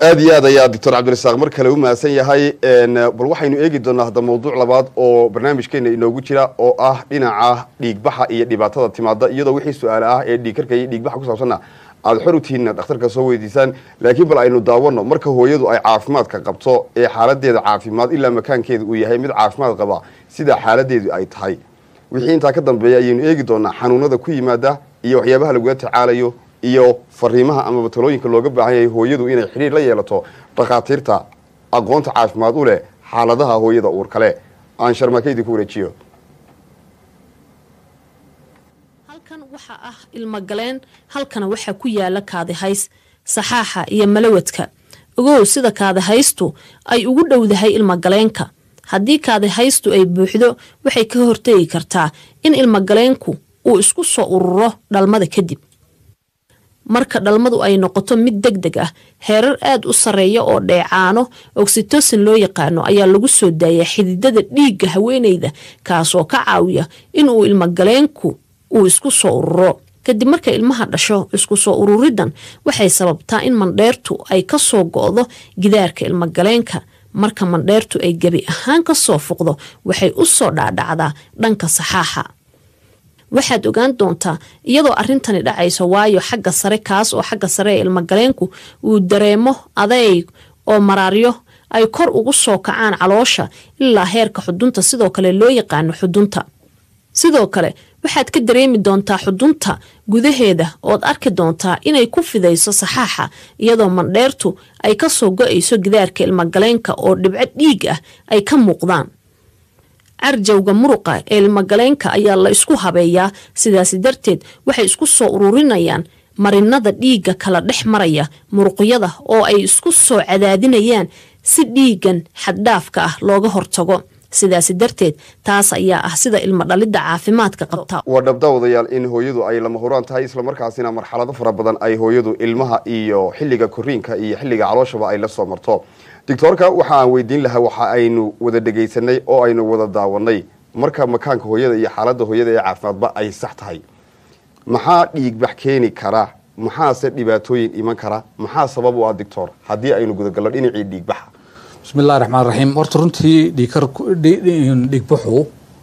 aad iyo aad ayaa doctor cabdirasaaq mar kale u mahadsan yahay bal waxaynu eegi doonaa hadda mawduuc labaad oo barnaamijkeena inoogu jira oo ah dhinaca dhiigbaxa iyo dhibaatada timaada iyadoo wixii su-aale ah ee dhiigkarka iyo dhiigbaxa ku saabsanna aada xor u tihiinna dhakhtarka soo weydiisaan laakiin bal aynu daawano marka hooyadu ay caafimaadka qabto ee xaaladeeda caafimaad ilaa makaankeeda uu yahay mid caafimaad qaba sida xaaladeedu ay tahay wixii intaa ka dambeeya ayaynu eegi doonaa xanuunada ku yimaada iyo waxyaabaha lagula tacaalayo iyo fariimaha amaba talooyinka looga baahan yahay hooyadu inay xidhiir la yeelato dhakhaatiirta aqoonta caafimaad u leh xaaladaha hooyada uur kale aan sharmaakeydi ku wareejiyo halkan waxaa ah ilmogaleen halkana waxaa ku yaala kaadihays saxaaxa iyo malawadka ogow sida kaadihaystu ay ugu dhowdahay ilmogaleenka haddii kaadihaystu ay buuxdo waxay ka hortegi kartaa in ilmogaleenku uu isku soo ururo dhalmada kadib marka dhalmadu ay noqoto mid deg deg ah heerar aad u sarreeya oo dheecaano oxitosin loo yaqaano ayaa lagu soo daayaa xididada dhiigga haweeneyda kaasoo ka caawiya inuu ilmogaleenku uu isku soo ururo kadib marka ilmaha dhasho isku soo ururidan waxay sababtaa in mandheertu ay ka soo go'do gidaarka ilmogaleenka marka mandheertu ay gebi ahaan ka soo fuqdo waxay u soo dhaadhacdaa dhanka saxaaxa waxaad ogaan doontaa iyadoo arrintani dhacayso waayo xagga sare kaas oo xagga sare ee ilmogaleenku uu dareemo adeyg oo maraaryo ay kor ugu soo kacaan caloosha ilaa heerka xudunta sidoo kale loo yaqaano xudunta sidoo kale waxaad ka dareemi doontaa xudunta gudaheeda ood arki doontaa inay ku fidayso saxaaxa iyadoo mandheertu ay ka soo go-ayso gidaarka ilmogaleenka oo dhibco dhiig ah ay ka muuqdaan carjawga muruqa ee ilmogaleenka ayaa la isku habeeyaa sidaasi darteed waxay isku soo ururinayaan marinada dhiigga kala dhex maraya muruqyada oo ay isku soo cadaadinayaan si dhiigan xaddhaafka ah looga hortago sidaasi darteed taas ayaa ah sida ilmo dhalidda caafimaadka qabta waa dhabdaawadayaal in hooyadu ay lama huraan tahay islamarkaasina marxalado fara badan ay hooyadu ilmaha iyo xilliga koriinka iyo xilliga calooshaba ay la soo marto doctoorka waxa aan weydiin lahaa waxa aynu wada dhegaysanay oo aynu wada daawanay marka makaanka hooyada iyo xaaladda hooyada ee caafimaadba ay sax tahay maxaa dhiigbax keeni kara maxaase dhibaatooyin iman kara maxaa sabab u ah doctor haddii aynu gudagalno dhinacii dhiigbaxa bismillahi raxmaan raxiim horta runtii dhiikar dhiigbaxu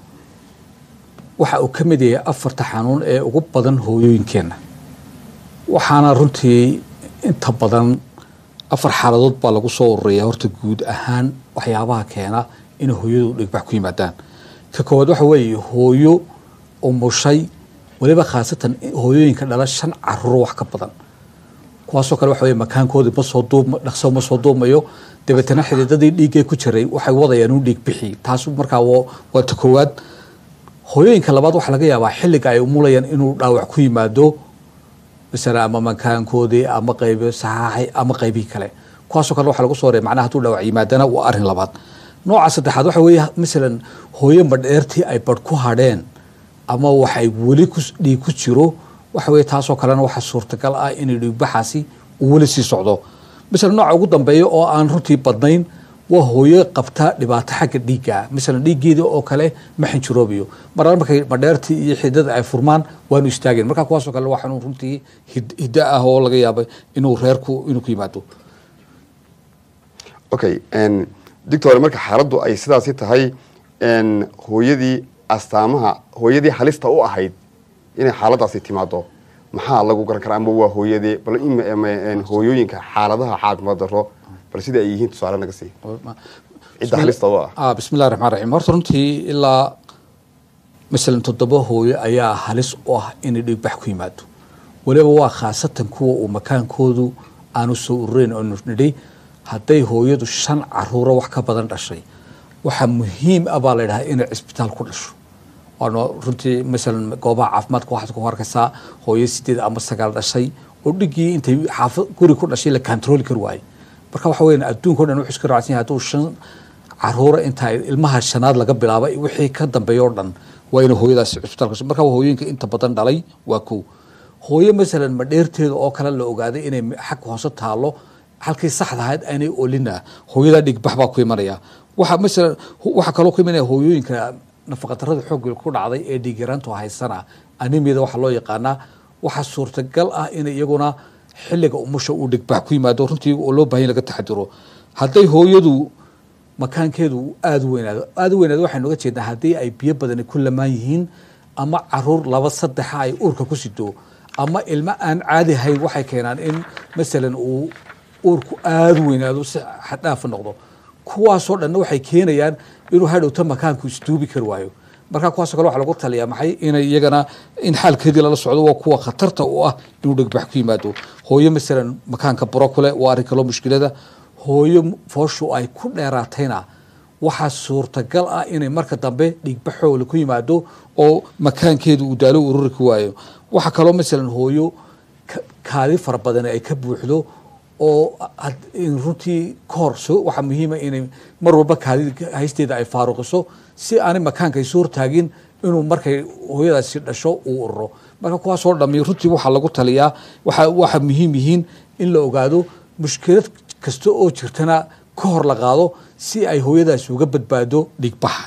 waxa uu ka mid yahay afarta xanuun ee ugu badan hooyooyinkeenna waxaana runtii inta badan afar xaaladood baa lagu soo ururaya horta guud ahaan waxyaabaha keena inay hooyadu dhiigbax ku yimaadaan ka koowaad waxa weeye hooyo umushay weliba khaasatan hooyooyinka dhala shan caruuro wax ka badan kuwaasoo kale waxa weye makaankoodii masoo duub dhaqso ma soo duumayo dabeetana xididadii dhiiggee ku jiray waxay wadayaan u dhiig bixi taas markaa waa ta koowaad hooyooyinka labaad waxaa laga yaabaa xilliga ay umulayaan inuu dhaawac ku yimaado masala ama makaankoodii ama qayb saxaaxi ama qaybihii kale kuwaasoo kale waxaa lagu soo reey macnaha hadduu dhaawac yimaadana waa arrin labaad nooca saddexaad waxa weeye masalan hooyo madheertii ay badh ku hadheen ama waxay weli ku dhiig ku jiro waxa weye taasoo kalena waxaa suurtagal ah inay dhiigbaxaasi uu weli sii socdo masalan nooca ugu dambeeya oo aan runtii badnayn waa hooyo qabta dhibaato xagga dhiigga masalan dhiiggeeda oo kale ma xinjiroobayo marar markay madheertii iyo xidada ay furmaan waanu istaageen marka kuwaasoo kale waa xanuun runtii hiddo ah oo laga yaabay inuu reerku inuu ku yimaado okay doctor marka xaaladdu ay sidaasi tahay hooyadii astaamaha hooyadii halista u ahayd inay xaaladaasi timaado maxaa lagu garan karaa ama waa hooyadee bal hooyooyinka xaaladaha caafimaad daro bal sida ay yihiin tusaale naga sii cidda halista u ah bismillahi raxmaan raxiim horta runtii ilaa masalan toddoba hooyo ayaa halis u ah inay dhiigbax ku yimaado weliba waa khaasatan kuwa uu makaankoodu aanu soo ururayn oo nidhi hadday hooyadu shan caruuro wax ka badan dhashay waxaa muhiim ah baa la ydhahaa inay cisbitaal ku dhasho waana runtii masalan goobaha caafimaadka waxaad ku arkaysaa hooyo sideed ama sagaal dhashay oo dhigii intay xaafad guri ku dhashay la controli kari waayey marka waxa weyan adduunka o dhan wuxuu iska raacsan yahay hadduu shan caruura intaa ilmaha shanaad laga bilaabay wixii ka dambeeya oo dhan waa inay hooyadaasi cisbitaal kasho marka hooyooyinka inta badan dhalay waa kow hooyo masalan madheerteeda oo kale la ogaaday inay xag hoose taalo halkii saxda ahayd aanay olina hooyadaa dhigbax baa ku imanaya waxa masalan waxaa kaloo ku imanaya hooyooyinka nafaqadarada xoogga ku dhacday ee dhiigyaraantu haysana animiyada waxaa loo yaqaanaa waxaa suurtagal ah inay iyaguna xilliga umusha uu dhigbax ku yimaado runtii oo loo bahan laga taxadiro hadday hooyadu makaankeedu aada u weynaado aada u weynaado waxaynu oga jeednaa haddii ay biyo badani ku lamaan yihiin ama caruur laba saddexa ay uurka ku sido ama ilmo aan caadi ahayn waxay keenaan in masalan uu uurku aada u weynaado si xaddhaafa noqdo kuwaasoo dhanna waxay keenayaan inuu hadhowta makaanku isduubi kari waayo marka kuwaasoo kale waxa lagu taliyaa maxay inay iyagana in xaalkeedii lala socdo waa kuwa khatarta u ah inuu dhegbax ku yimaado hooyo masalan makaanka buro kule waa arrin kaloo mushkilada hooyo fooshu ay ku dheeraatayna waxaa suurtagal ah inay marka dambe dhiigbaxoola ku yimaado oo makaankeedu uu daalo ururi ku waayo waxaa kaloo masalan hooyo kaadi fara badan ay ka buuxdo oo runtii kahor waxaa muhiima inay mar walba kaadi haysteeda ay faaruqiso si aanay makaanka isu hortaagin inuu markay hooyadaasi dhasho uu ururo marka kuwaasoo dhami runtii waxaa lagu taliyaa waxaa muhiim yihiin in la ogaado mushkilad kasta oo jirtana ka hor la qaado si ay hooyadaasi uga badbaado dhigbaxa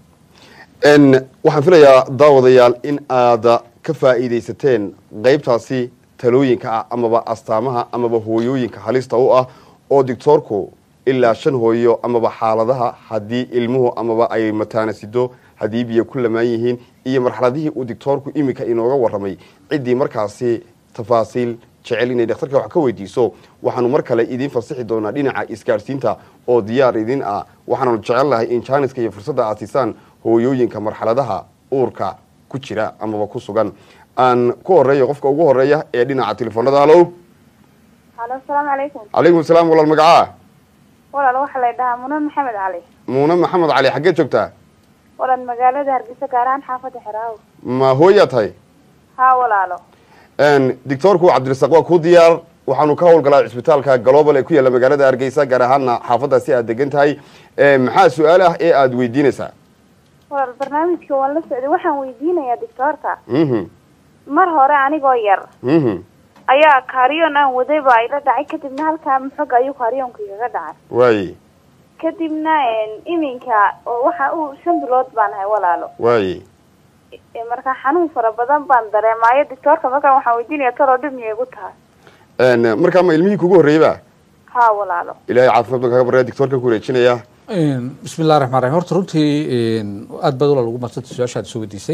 waxaan filayaa daawadayaal in aad ka faa'iidaysateen qaybtaasi talooyinka ah amaba astaamaha amaba hooyooyinka halista u ah oo doctoorku ilaa shan hooyo amaba xaaladaha haddii ilmuhu amaba ay mataanasido haddii biyo ku lamaan yihiin iyo marxaladihii uu doctoorku iminka inooga warramay ciddii markaasi tafaasiil jecel inay dhakhtarka wax ka weydiiso waxaanu mar kale idiin fasixi doonaa dhinaca isgaadhsiinta oo diyaar idin ah waxaanu jecel lahay in jaaniska iyo fursadda aad siisaan hooyooyinka marxaladaha uurka ku jira amaba ku sugan aan ku horeeyo qofka ugu horeeya ee dhinaca telefoonada halow halo asalaamu calaykum calaykum salaam walaal magacaa walaal waxaa la dhahaa muna maxamed cali muune maxamed cali xaggee joogtaa walaal magaalada hargeysa gaar ahaan xaafadda xeraawo ma hooyaa tahay haa walaalo doctoorku cabdirasaaq waa kuu diyaar waxaanu ka howlgalaa cisbitaalka global ee ku yaalla magaalada hargeysa gaar ahaana xaafaddaasi aad degan tahay maxaa su-aal ah ee aada weydiinaysaa walaal barnaamijka waan la socday waxaan weydiinayaa doctoorka mhm mar hore anigoo yar mhm ayaa kaariyoon aan waday baa ila dhacay kadibna halkaa maxoga ayuu kaariyoonka igaga dhacay waaye kadibna iminka oo waxa uu shan bilood baan ahay walaalo waaye marka xanuun fara badan baan dareemaayo doctoorka markaan waxaan weydiinaya taloo dhib miyay igu tahay markaa ma ilmihii kugu horreeyey ba haa walaalo ilahay caafimaad baan kaga barya doctoorka ku wareejinaya bismi illahi raxmaan raxim horta runtii aada baad walaal ugu madsantay su-aashaad soo weydiisay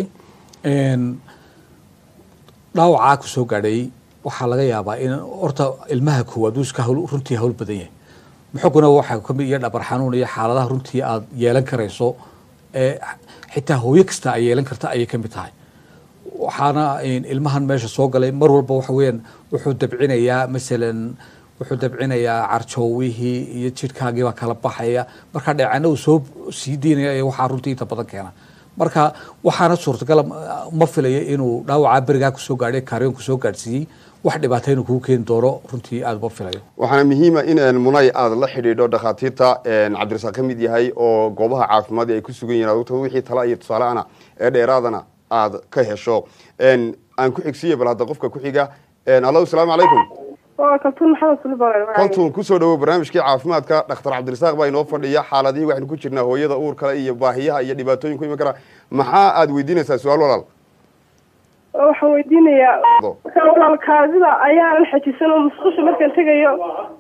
dhaawacaa ku soo gaadhay waxaa laga yaabaa in horta ilmaha koowaad uu iska hawl runtii hawl badan yahay muxuguna waxaa kamid iyo dhabar xanuun iyo xaaladaha runtii aad yeelan karayso ee xitaa hooyo kasta ay yeelan karta ayay kamid tahay waxaana ilmahan meesha soo galay mar walba waxa weeyaan wuxuu dabcinayaa masalan wuxuu dabcinayaa carjoowihii iyo jidhkaagii baa kala baxaya marka dheecana uu soo sii deynaya ee waxaa runtii inta badan keena marka waxaana suurtagala ma filaya inuu dhaawacaa berigaa kusoo gaadhay kaaryoonku soo gaadhsiiyey wax dhibaata inuu kugu keeni doono runtii aada ma filayo waxaana muhiima in munay aada la xidhiidho dhakhaatiirta cabdirasaaq ka mid yahay oo goobaha caafimaad ay ku sugan yihin adugta wixii tala iyo tusaaleana ee dheeraadana aada ka hesho aan ku xigsiiya bal hadda qofka ku xiga allo asalaamu calaykum kaltuun maxamed sulibal kaltuun kusoo dhawow barnaamijkii caafimaadka dhakhtar cabdirasaaq baa inoo fadhiya xaaladihii waxaynu ku jirnaa hooyada uur kale iyo baahiyaha iyo dhibaatooyin ku iman kara maxaa aada weydiinaysaa su-aal walaal waxaan weydiinayaa markaa walaal kaadida ayaanan xajisan oo musqusha markaan tegayo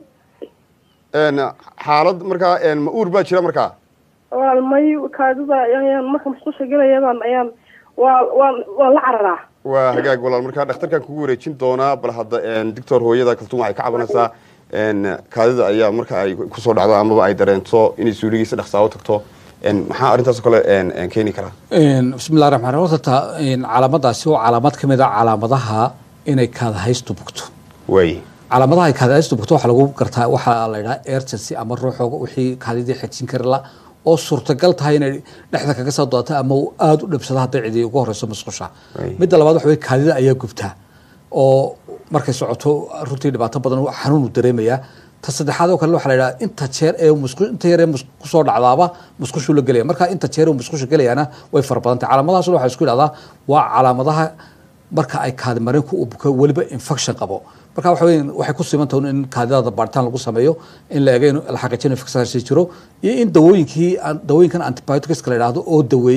xaalad markaa ma uur baa jira markaa walaal may kaadida ayaan marka musqusha gelayadan ayaan waa waan waan la cararaa waa hagaag walaal markaa dhakhtarkan kugu wareejin doonaa bal hadda doctor hooyada kaltuun waxay ka cabanaysaa kaadida ayaa marka ay kusoo dhacdo amaba ay dareento inay suuligiisa dhaqsaawo tagto maxaa arrintaas oo kale keeni karaa bismi llahi raxmaan raxiim horta calaamadaasi waa calaamad ka mid a calaamadaha inay kaadahaystu bugto waay calaamadaha ay kaadahaystu bugto waxaa lagu gartaa waxaa la yidhaha emergency ama ruuxooga wixii kaadidii xejin kari la oo suurtagal tahay inay dhexda kaga soo doodato ama uu aada u dhibsado hadday cidi ugu horeyso musqusha midda labaad waxa wey kaadida ayaa gubtaa oo markay socoto runtii dhibaato badan xanuun uu dareemayaa ta saddexaad oo kale waxaa la yidhaha inta jeer ee musqu inta yar ee kusoo dhacdaaba musqushuu la gelaya marka inta jeer ee musqusha gelayaana way fara badan tahay calaamadahaasna waxaa isku yidhahdaa waa calaamadaha marka ay kaadi mareenku uu buko weliba infection qabo marka waxa weya waxay ku siman tahay in kaadidada baaritaan lagu sameeyo in la eego in la xaqiijino infectionkaasi jiro iyo in dawooyinkii dawooyinkan antibioticska la yidhaahdo oo daweeya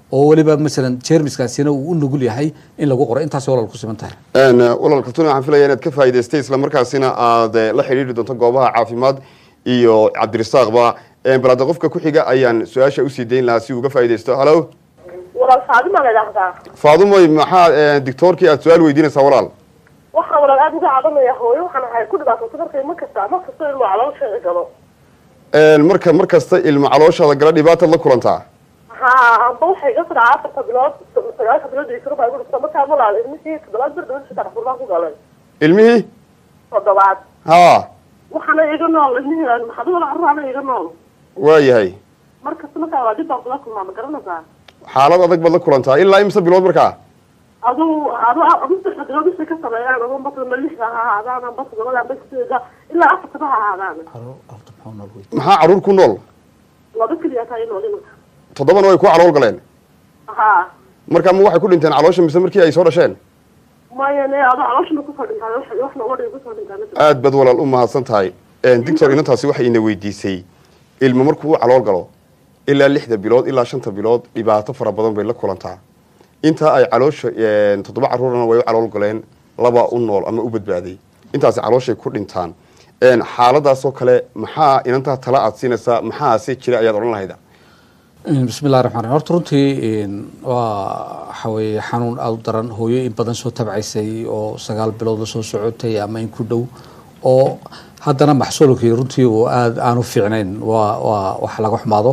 oo weliba masalan jermiskaasina uu u nugul yahay in lagu qoro intaas walaal ku siman tahay Een, walaal kaltuun waxaan filaya inaad ka faa'iidaystay isla markaasina aad eh, la xidhiidhi doonto goobaha caafimaad iyo cabdirisaaqba Een, bal hadda qofka ku xiga ayaan su-aasha usii dayn lahaa si uu uga faa'iidaysto halo walaal faadima la idhaahdaa faadumoy maxaa eh, dictoorkii aad su-aal weydiinaysaa walaal waxaan walaal aada uga cabanaya hooyo waxaan ahay ku dhibaatooto markay ma kasta ma kasta ilmo caloosheeda galo Een, marka mar kasta ilmo calooshaada gala dhibaataad la kulantaa ha amba waxay iga sodhaa afarta bilood sagaalka bilood iyo karo baa igu dhigta markaa walaal ilmihii toddobaad bir dhaban saddex burbaan ku galay ilmihii toddobaad haa waxaana iga nool ilmihii maxaad wala carruurana iga nool waayahay markasta markaa waa dib baan kula kulmaa ma garanaysaa xaalad adag baad la kulantaa ilaa imse bilood markaa aduu adu adu saddex bilood isay ka sameeyaan aduu batna lixda ha ahaadaan amba toddobada amba sideeda ilaa afartaba ha ahaadaan maxaa caruur ku nool laba keliya taa inool iminka toddobana way ku calool galeen ha marka ma waxay ku dhinteen caloosha mise markii ay soo dhasheen maya ne adu calooshana kusoo dhintaan wax wax nooga dhiga kusoo dhintaan aad baad walaal u mahadsan tahay dictor inantaasi waxay ina weydiisay ilmo markuu u calool galo ilaa lixda bilood ilaa shanta bilood dhibaato fara badan bay la kulantaa intaa ay caloosha toddoba caruurana way u calool galeen laba u nool ama u badbaaday intaasi calooshay ku dhintaan xaaladaasoo kale maxaa inantaa tala aad siinaysaa maxaase jira ayaad odhan lahayda bismi llahi raxmaan raxim horta runtii waa waxa weeye xanuun aada u daran hooyo in badan soo tabcaysay oo sagaal bilood la soo socotay ama in ku dhow oo haddana maxsuulkii runtii uu aada aanu fiicnayn waa waa wax laga xumaado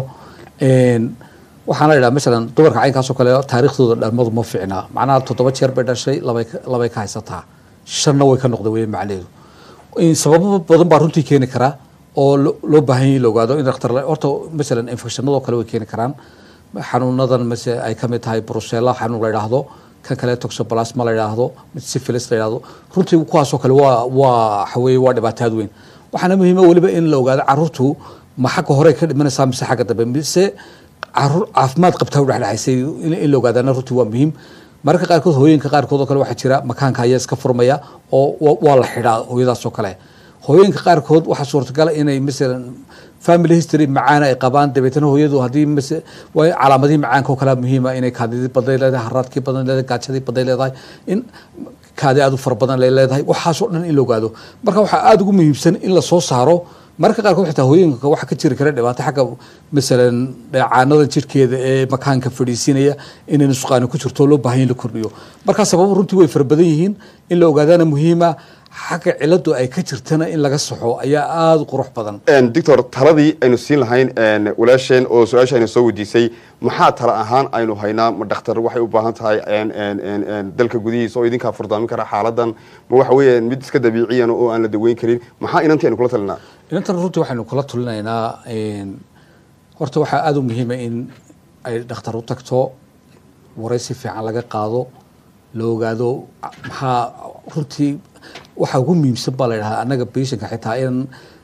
waxaana idhaha masalan dumarka caynkaasoo kale taariikhdooda dhalmadu ma fiicna macnaha toddoba jeer bay dhashay labay labay ka haysataa shanna way ka noqday wey macnaheedu sababo badan baa runtii keeni karaa oo loo baahan yahi la ogaado in dhakhtar horta masalan infectionadoo kale way keeni karaan xanuunadan mase ay kamid tahay brusella xanuun la idhaahdo kan kale toxoplasma la idhaahdo syphilis la idhaahdo runtii kuwaasoo kale waa waa waxaweye waa dhibaataad weyn waxaana muhiima weliba in la ogaado caruurtu ma xagga hore ka dhimanaysaa mise xagga dambe mise caruur caafimaad qabtaa u dhexdhexaysay in la ogaadana runtii waa muhiim mararka qaarkood hooyinka qaarkood oo kale waxaa jira makaanka ayaa iska furmaya oo waa la xidhaa hooyadaas oo kale hooyinka qaarkood waxaa suurtagala inay masalan family history macaana ay qabaan dabeetana hooyadu haddii mase waa calaamadihii macaanka oo kalea muhiima inay kaadidii baday leedahay haraadkii badan leedahay gaajadii baday leedahay in kaadi aada u fara badan lay leedahay waxaasoo dhan in la ogaado marka waxaa aada ugu muhiimsan in la soo saaro mararka qaarkood xitaa hooyinka waxaa ka jiri kara dhibaato xagga masalan dheecaanada jirkeeda ee makaanka fadhiisinaya inay nusqaani ku jirto loo baahan in la kordhiyo markaa sababo runtii way fara badan yihiin in la ogaadana muhiima xagga ciladu ay ka jirtana in laga saxo ayaa aada u qurux badan doctor taladii aynu siin lahayn walaasheen oo su-aasha aynu soo weydiisay maxaa tala ahaan aynu haynaa ma dhakhtar waxay u baahan tahay dalka gudihiisa oo idinkaa furdaamin kara xaaladan ma waxa weeye mid iska dabiiciyan oo aan la daweyn karin maxaa inantii aynu kula talinaa inantan runtii waxaynu kula tulinaynaa horta waxaa aada u muhiima in ay dhakhtar u tagto waraysi fiican laga qaado la ogaado maxaa runtii waxaa ugu muhiimsan baa la yidhahdaa annaga baishanka xitaa in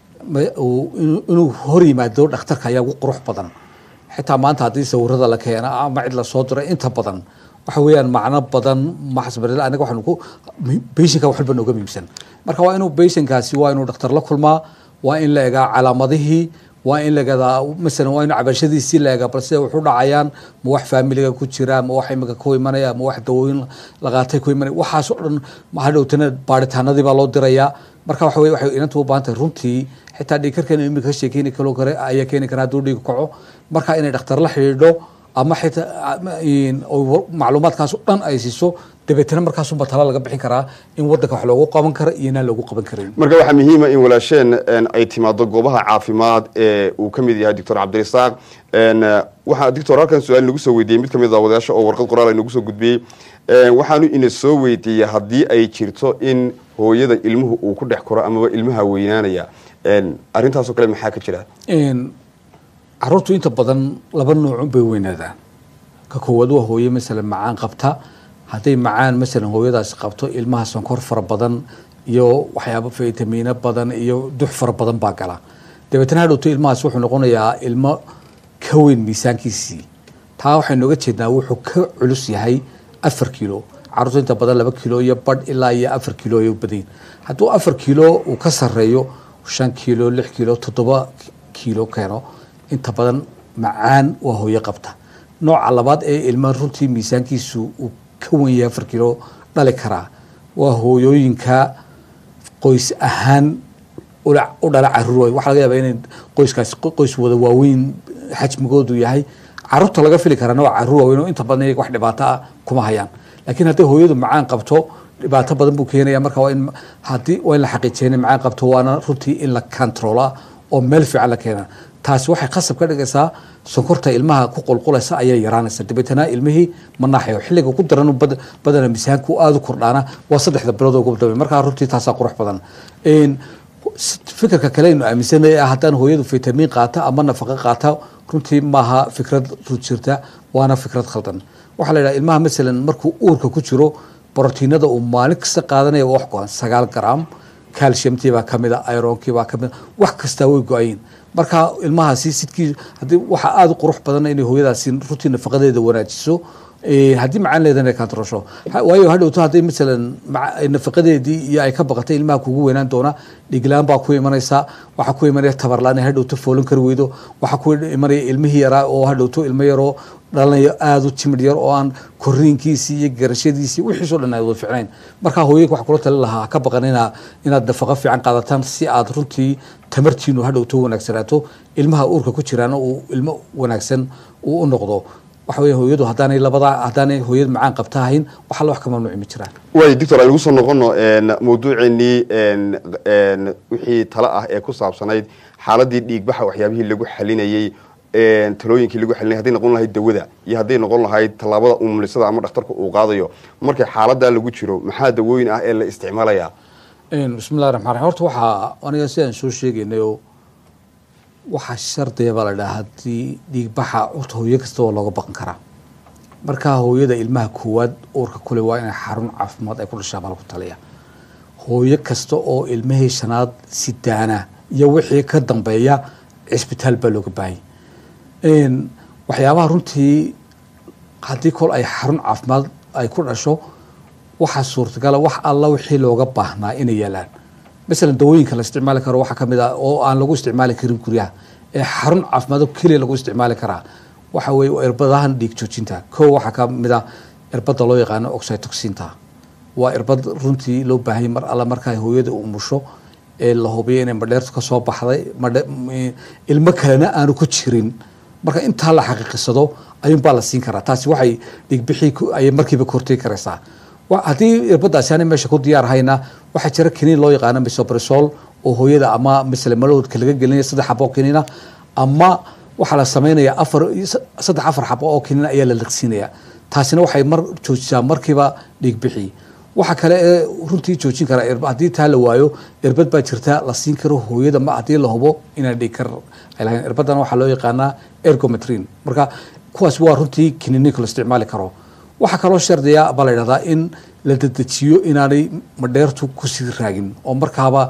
inuu hor yimaado dhakhtarka ayaa ugu qurux badan xitaa maanta haddii sawirada la keena ama cid lasoo diro inta badan waxa weeyaan macno badan maxasbaril anaga waxaanu ku baishanka wax walba nooga muhiimsan marka waa inuu baishankaasi waa inuu dhakhtar la kulmaa waa in la egaa calaamadihii waa in lagadaa masalan waa in cabashadiisii la egaa bal sida wuxu dhacayaan ma wax faamiliga ku jira ma wax imika ku imanaya ma wax dawooyin laqaatay ku imanaya waxaas oo dhan hadhowtana baaritaanadii baa loo dirayaa marka waxa weye waxay inanta u baahan tahay runtii xitaa dhiigkarkan imika ka sheekeyni kaloo kale ayaa keeni karaa hadduu dhiig kaco marka inay dhakhtar la xidhiidho ama xitaa macluumaadkaas o dhan ay siiso dabeetana markaasuba tala laga bixin karaa in wadanka wax loogu qaban karo iyo inaan loogu qaban karin marka waxaa muhiima in walaasheen ay timaado goobaha caafimaad ee uu ka mid yahay doctor cabdirasaaq waxaa doctor halkan su-aal nagu soo weydiiyey mid kamid a wadayaasha oo warqad qoraal ay nagu soo gudbiyey waxaanu ina soo weydiiyey haddii ay jirto in hooyada ilmuhu uu ku dhex koro amaba ilmaha weynaanaya arrintaasoo kale maxaa ka jira caruurtu inta badan laba noocun bay weynaadaan ka koowaad waa hooye masalan macaan qabta hadday macaan masalan hooyadaasi qabto ilmaha sonkor fara badan iyo waxyaaba fitamiino badan iyo dux fara badan baa gala dabeetana hadhowto ilmahaas wuxuu noqonayaa ilmo ka weyn miisaankiisii taa waxaynu oga jeednaa wuxuu ka culus yahay afar kilo caruurta inta badan laba kilo iyo badh ilaa iyo afar kilo ay u badayin hadduu afar kilo uu ka sareeyo shan kilo lix kilo toddoba kilo keeno inta badan macaan waa hooyo qabta nooca labaad ee ilmaha runtii miisaankiisu uu ka wen yahay afar kilo dhali karaa waa hooyooyinka qoys ahaan ula- u dhala caruur waay waxaa laga yaabaa inay qoyskaasi qo- qoys wada waaweyn xajmigoodu yahay caruurta laga fili karaana waa caruur waaweyn oo inta badan iyaga wax dhibaato ah kuma hayaan laakiin hadday hooyadu macaan qabto dhibaato badan buu keenaya marka waa in haddii waa in la xaqiijiya inay macaan qabto waana runtii in la controla oo meel fiican la keena taasi waxay khasab ka dhigaysaa sonkorta ilmaha ku qulqulaysa ayay yaraanaysa dabeetana ilmihii ma naaxayo xilliga ku daran bad- badana miisaanku aada u kordhaana waa saddexda bilood oo ugu dambe markaa runtii taasaa qurux badan Een, s- fikirka kale aynu aaminsanay ah haddaan hooyadu fitamiin qaata ama nafaqo qaata runtii maaha fikrad run jirta waana fikrad khaldan waxaa la yidhaha ilmaha masalan markuu uurka ku jiro borotiinada uu maalin kasta qaadanaya waa wax go-an sagaal gram calciumtii baa kamid a ironkii baa kamid a wax kastaa way go-ayin marka ilmahaasi sidkii haddii waxaa aada u qurux badan inay hooyadaasi runtii nafaqadeeda wanaajiso Eh, haddii macaan leedana ay kantarosho Ha- waayo hadhowto hadday masalan maca- ay nafaqadeedii iyo ay ka baqatay ilmaha kugu weynaan doona dhiglaan baa ku imanaysa waxaa ku imanaya tabarlaan hadhowto foolan kari weydo waxaa ku imanaya ilmihii yaraa oo hadhowto ilmo yaroo dhalanayo aada u timid yar oo aan koriinkiisii iyo garashadiisii wixiisoo dhan ay wada ficnayn marka hooyinka waxaa kula tali lahaa ha ka baqan inaa inaad nafaqo fiican qaadataan si aad runtii tamartiinu hadhowto wanaagsanaato ilmaha uurka ku jiraana uu ilmo wanaagsan uu u noqdo waxa weeye hooyadu haddaanay labada haddaanay hooyad macaan qabta ahayn wax alla wax ka mamnuuci ma jiraan waay doctor aynu kusoo noqono mawduuceennii n wixii talo ah ee ku saabsanayd xaaladii dhiigbaxa waxyaabihii lagu xalinayey talooyinkii lagu xalinayay hadday noqon lahayd dawada iyo hadday noqon lahayd tallaabada umulisada ama dhakhtarka uu qaadayo markay xaaladaa lagu jiro maxaa dawooyin ah ee la isticmaalayaa bismillahi raxmaan raxiim horta waxaa aniga sidaan soo sheegaynayoo waxaa shardiya baa la dhaha haddii dhiigbaxa horta hooyo kasta waa looga baqan karaa marka hooyada ilmaha koowaad uurka kule waa inay xarun caafimaad ay ku dhashaa baa lagu taliya hooyo kasta oo ilmihii shanaad sidaana iyo wixii ka dambeeya cisbitaal baa looga baahanya waxyaabaha runtii haddii kol ay xarun caafimaad ay ku dhasho waxaa suurtagala wax alla wixii looga baahnaa inay yaalaan masalan dawooyinka la isticmaali karo waxaa kamid ah oo aan lagu isticmaali karin guryaha ee xarun caafimaad oo keliya lagu isticmaali karaa waxa weeye waa irbadahan dhiig joojinta kow waxaa kamid ah irbada loo yaqaano oxytoxinta waa irbad runtii loo baahanya mar alla markaa hooyada umusho ee la hubiyo inay madheertu ka soo baxday madhe ilmo kalena aanu ku jirin marka intaa la xaqiiqisado ayuunbaa la siin karaa taasi waxay dhiigbixii ayay markiiba kortay karaysaa haddii irbadaasi aanay meesha ku diyaar hayna waxaa jira kiniin loo yaqaano misobrisol oo hooyada ama misle malowdka laga gelinaya saddex xabo oo kiniina ama waxaa la sameynaya afar saddex afar xabo oo kiniina ayaa la liqsiinaya taasina waxay mar joojisaa markiiba dhiigbixi waxa kale ee runtii joojin kara haddii taa la waayo irbad baa jirta la siin karo hooyada ma haddii la hubo inaan dhiig kar ay lahayn irbadana waxaa loo yaqaanaa ergometrin marka kuwaas waa runtii kiniininka la isticmaali karo waxaa kaloo shardiya baa la yidhahdaa in la dedejiyo inaanay madheertu kusii raagin oo markaaba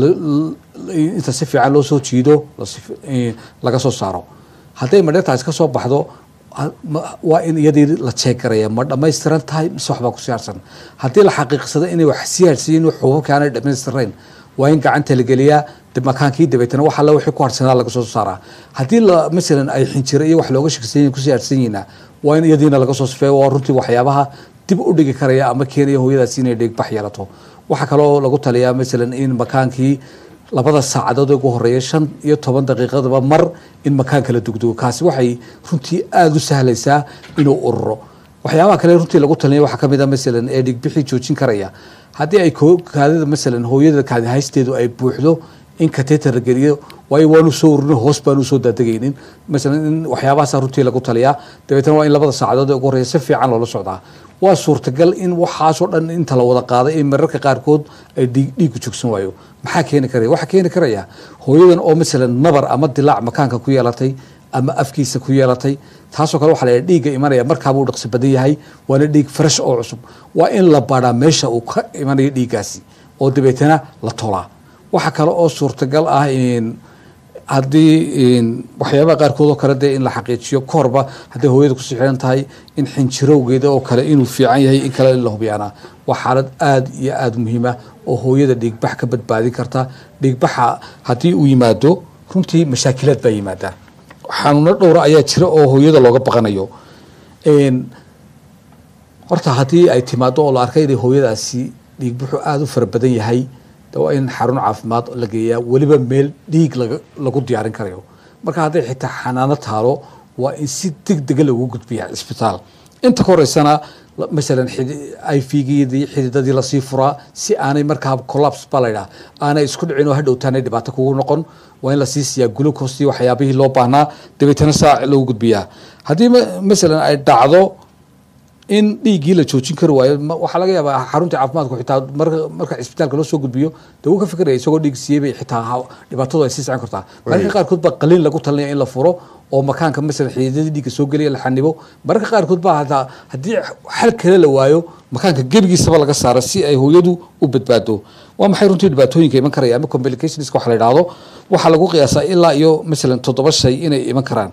inta si fiican loo soo jiido laga soo saaro hadday madheertaasi kasoo baxdo waa in iyadii la jeegaraya ma dhamaystiran tahay mise waxbaa ku siyaarsan haddii la xaqiiqsado inay wax siyaarsiyin xuubabka aanay dhamaystirayn waa in gacanta la geliyaa makaankii dabeetana wax alle wixii ku harsanaa laga soo saaraa haddii la masalan ay xinjiro iyo wax looga shaksan ku siyaarsan yihiina waa in iyadiina laga soo sifeeyo waa runtii waxyaabaha dib u dhigi karaya ama keenaya hooyadaasi inay dhiigbax yeelato waxaa kaloo lagu taliyaa masalan in makaankii labada saacadood ugu horeeya shan iyo toban daqiiqadaba mar in makaanka la dugdugo kaasi waxay runtii aada u sahlaysaa inuu ururo waxyaabaha kale runtii lagu talinaya waxaa kamid a masalan ee dhiigbixii joojin karaya haddii ay kaadida masalan hooyada kaadi haysteedu ay buuxdo in kateter la geliyo waayo waanu soo ururin hoos baanu soo daadegaynin masalan in waxyaabahaasa runtii lagu taliyaa dabeetana waa in labada saacadood ee ugu horeeya si fiican loola socdaa waa suurtagal in waxaasoo dhan inta la wada qaaday in mararka qaarkood ay dhiigu joogsan waayo maxaa keeni karaya waxaa keeni karaya hooyadan oo masalan nabar ama dilaac makaanka ku yeelatay ama afkiisa ku yeelatay taasoo kale waxa la yidhaha dhiigga imanaya markaabuu dhaqsi badan yahay waana dhiig fresh oo cusub waa in la baadhaa meesha uu ka imanayo dhiiggaasi oo dabeetana la tolaa waxaa kale oo suurtagal ah haddii waxyaabaha qaarkood oo kale dee in la xaqiijiyo kahorba hadday hooyada kusii xiran tahay in xinjirowgeeda oo kale inuu fiican yahay in kale in la hubiyaana waa xaalad aada iyo aada muhiima oo hooyada dhiigbax ka badbaadin karta dhiigbaxa haddii uu yimaado runtii mashaakilaad baa yimaada xanuuno dhowra ayaa jira oo hooyada looga baqanayo Een, horta haddii ay timaado oo la arkay inay hooyadaasi dhiig buxuu aada u fara badan yahay de waa in xarun caafimaad la geeyaa weliba meel dhiig laga lagu diyaarin karayo marka hadday xitaa xanaano taalo waa in si deg dega lagu gudbiyaa isbitaal inta ka horeysana la- masalan ivgdii xididadii lasii furaa si aanay markaa collapse baa laydhaha aanay isku dhicin oo hadhowtaanay dhibaato kugu noqon waa in lasii siiyaa glucose iyo waxyaabihii loo baahnaa dabeetana saa lagu gudbiyaa haddii ma- masalan ay dhacdo in dhiiggii la joojin kari waayo ma- waxaa laga yaabaa xarunta caafimaadku xitaa marka marka cisbitaalka loo soo gudbiyo dee wuu ka fikiraya isagoo dhiig siiyey bay xitaa ha- dhibaatadu ay sii socon kartaa mararka qaarkood baa qaliin lagu talinaya in la furo oo makaanka masalan xididadii dhiigga soo gelaya la xanibo mararka qaarkood baa hataa haddii xal kale la waayo makaanka gebigiisaba laga saaro si ay hooyadu u badbaado waa maxay runtii dhibaatooyinka iman karaya ama complicationska waxa la idhaahdo waxaa lagu qiyaasaa ilaa iyo masalan toddoba shay inay iman karaan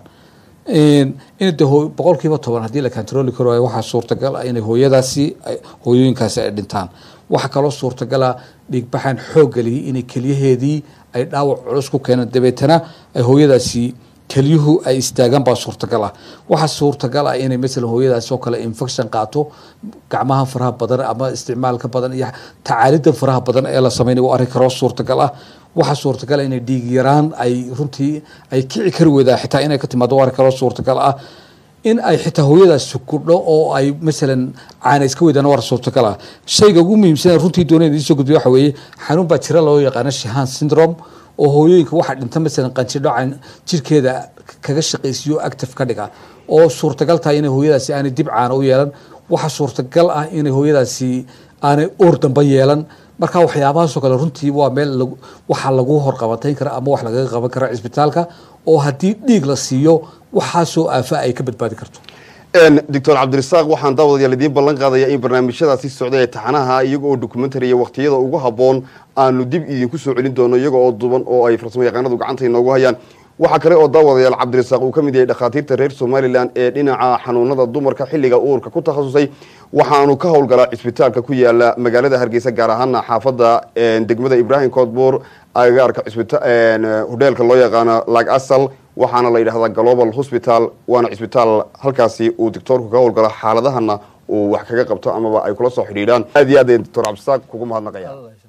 in de hoo- boqolkiiba toban haddii la controli karo waayo waxaa suurtagal ah inay hooyadaasi ay- hooyooyinkaasi ay dhintaan waxaa kaloo suurtagala dhiigbaxan xooggaliyay inay keliyaheedii ay dhaawac culus ku keenaan dabeetana ay hooyadaasi kelyuhu ay istaagaan baa suurtagal ah waxaa suurtagal ah inay masalan hooyadaasi oo kale infection qaato gacmaha faraha badan ama isticmaalka badan iyo tacaalida faraha badan ee la sameynay waa arrin kaloo suurtagal ah waxaa suurtagal ah inay dhiig yaraan ay runtii ay kici kari weydaa xitaa inay ka timaado waa arrin kaloo suurtagal ah in ay xitaa hooyadaas sukudho oo ay masalan caana iska weydaan waa suurtagal ah shayga ugu muhiimsan ee runtii doonaya idiin soo gudbiyo waxa weeye xanuun baa jira loo yaqaano shahan syndrome oo hooyooyinka waxaa dhinta masalan qanjidho can jirkeeda kaga shaqaysiyo active ka dhiga oo suurtagal tahay inay hooyadaasi aanay dib caana u yeelan waxaa suurtagal ah inay hooyadaasi aanay uur dambe yeelan marka waxyaabahaasoo kale runtii waa meel lagu- waxaa lagu horqabatayn kara ama wax lagaga qaban kara cisbitaalka oo haddii dhiig la siiyo waxaasoo aafa ay ka badbaadi karto doctor cabdirasaaq waxaan daawadayaal idiin ballan qaadaya in barnaamijyadaasi socday ee taxanaha iyaga oo documentary iyo waqtiyada ugu habboon aanu dib idinku soo celin doono iyaga oo duban oo ay farsamo yaqaanadu gacanta inoogu hayaan waxaa kale oo daawadayaal cabdirasaaq uu ka mid yahay dhakhaatiirta reer somalilan ee dhinaca xanuunada dumarka xilliga uurka ku takhasusay waxaanu ka howlgalaa cisbitaalka ku yaala magaalada hargeysa gaar ahaana xaafadda degmada ibrahim koodbuur agagaarka cisbita- hodheelka loo yaqaano lag asal waxaana la yidhahdaa global hospital waana cisbitaal halkaasi uu doctoorku ka howlgalo xaaladahana uu wax kaga qabto amaba ay kula soo xidhiidhaan aad iyo aad ayaan doctor cabdisaaq kugu mahadnaqaya